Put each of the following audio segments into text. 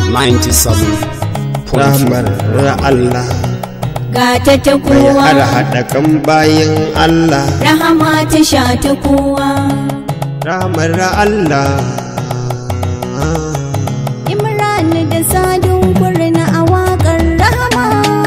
97 rahmar Allah gata ta mai kowa har haɗa kan bayan Allah rahama ta sha ta kowa rahmar Allah imran da sadun kurna a waƙar rahama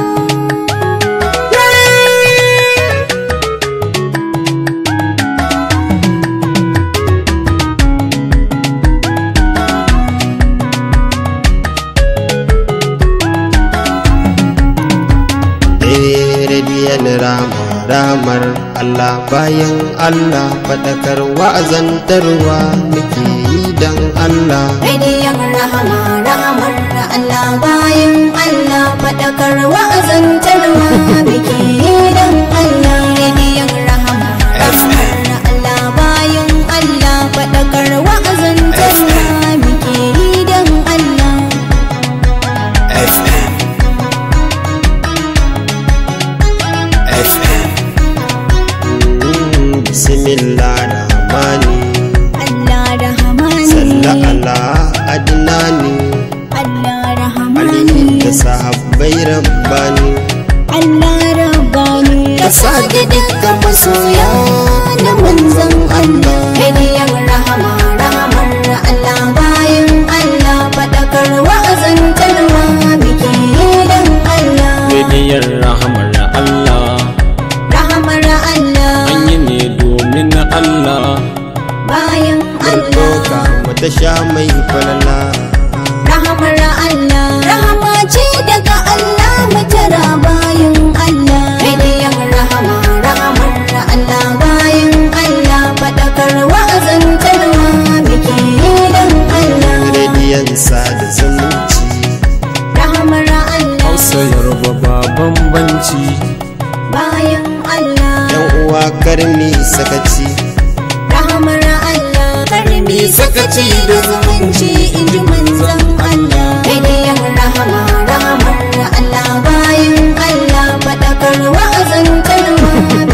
radiyan rama ramar Allah bayan Allah faɗakar wa'azantarwa muke yi dan Allah radiyan rahama rahamar Allah bayan Allah faɗakar wa'azantarwa biki dan Allah radiyan rahama rahamar Allah bayan Allah faɗakar wa'azantarwa biki dan Allah FM FM Mm, bismillah rahmani Allah rahamani salla ala adnani Allah ali rahamani da sahabbai rabbani Allah rabbani Kasa da dukkan masoya na manzan Allah Radiyan rahama rahamar Allah bayan Allah faɗakar wa'azantarwa biki dan Allah Rediyon rahamar Allah rahamar Allah an yi ne domin Allah bayan Allah Doka wata sha mai falala rahamar Allah rahama ce daga Allah matara bayan Allah Radiyan rahama rahamar Allah bayan Allah faɗakar wa'azantarwa biki dan Allah rediyan sada zumunci rahamar Allah Hausa Yoruba ba bambanci bayan Allah yan uwa karmi sakaci rahamar Allah karmi sakaci da zumunci in ji manzon Allah radiyan rahama rahamar Allah bayan Allah faɗakar wa'azantarwa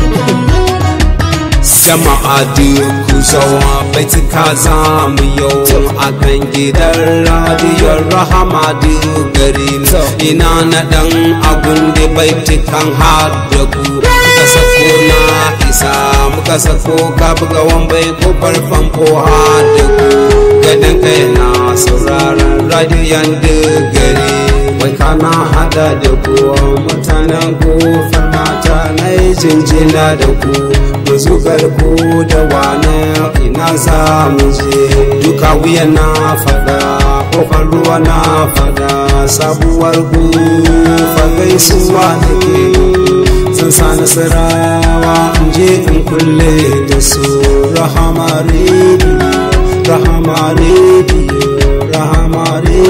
Jama'a duk ku zawa baituka za mu yau a kan gidan radiyar rahama duk gari ina na dan abun da baitukan har da ku muka sako na isa muka sako ka buga wambai kofar famfo har da ku gadon kai na sauraron radiyon duk gari wai kana hada da ku mutanen kofar mata na yi jinjina da ku mu zugar ku da wane ina za mu je duka wuya na fada kofar ruwa na fada sabuwar ku gaisuwa da ke zan sa nasarawa in je in kulle da su rahama rediyo rahama rediyo rahama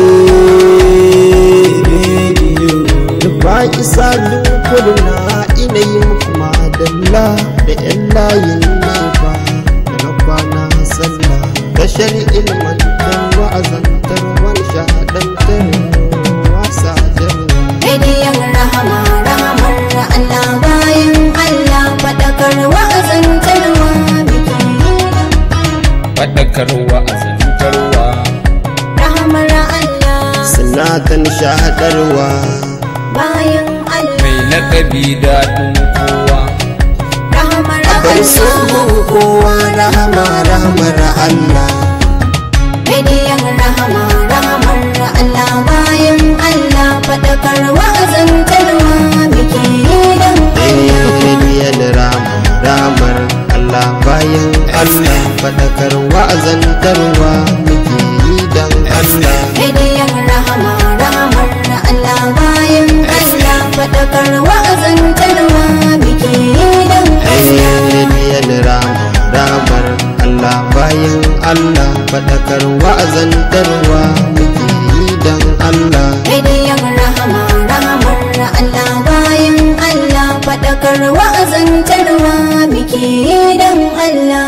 rediyo ba isa dukurna ina yi muku madalla da yan layin nefa da na kwana sallah tashar ilmantar wa'azantar wani shahadantar wasa jarwa radiyan rahama rahamar Allah bayan Allah faɗakar wa'azantarwa biki faɗakarwa a zantarwa rahamar Allah sinatan shahadarwa bayan Allah mai lakabi daɗin kowa rahamar bar su Allah kowa rahama rahamar Allah radiyan rahama rahamar Allah bayan Allah faɗakar wa'azantarwa biki dan Allah Rediyan rama ramar Allah bayan Allah faɗakar wa'azantarwa muke yi dan Allah radiyan rahama rahamar Allah bayan Allah faɗakar wa'azantarwa biki dan Allah Rediyan rama ramar Allah bayan Allah faɗakar wa'azantarwa muke yi dan Allah Radiyan rahama rahamar Allah bayan Allah faɗakar wa'azantarwa biki dan Allah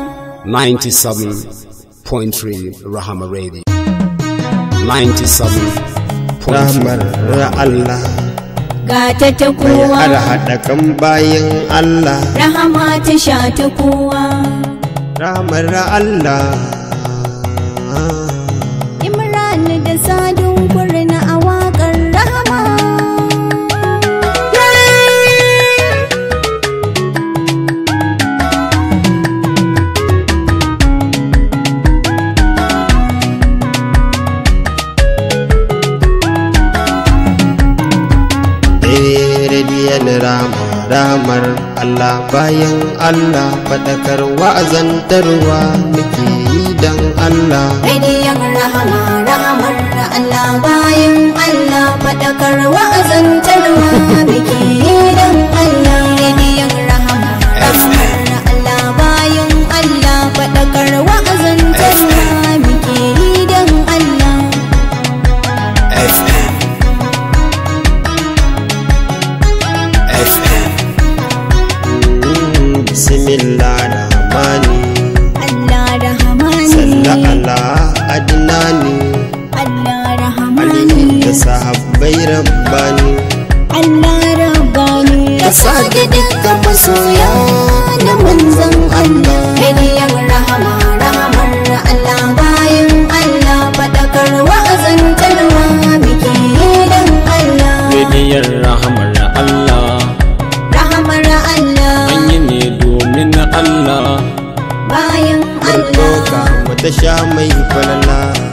97.3 Rahama Radio 97 ramar Allah gata ta mai kowa har haɗa kan bayan Allah rahama ta sha ta kowa ramar Allah Imran da sadun ramar Allah bayan Allah faɗakar wa'azantarwa muke yi don Allah Rediyon rahama rahamar Allah bayan Allah faɗakar wa'azantarwa biki don Allah. Rediyon rahama rahamar Allah bayan Allah faɗakar wa'azantarwa biki don Allah. FM FM Mm, bismillah rahmani Allah rahamani. salla ala adnani Allah ali rahamani. da sahabbai rabbani Allah rabbani. Kasa da dukkan masoya na manzan Allah Rediyon rahama rahamar Allah bayan Allah faɗakar wa'azantarwa biki don Allah. Rediyon rahamar Allah Rahamar Allah an yi ne domin Allah bayan Barkoka Allah. wata sha mai falala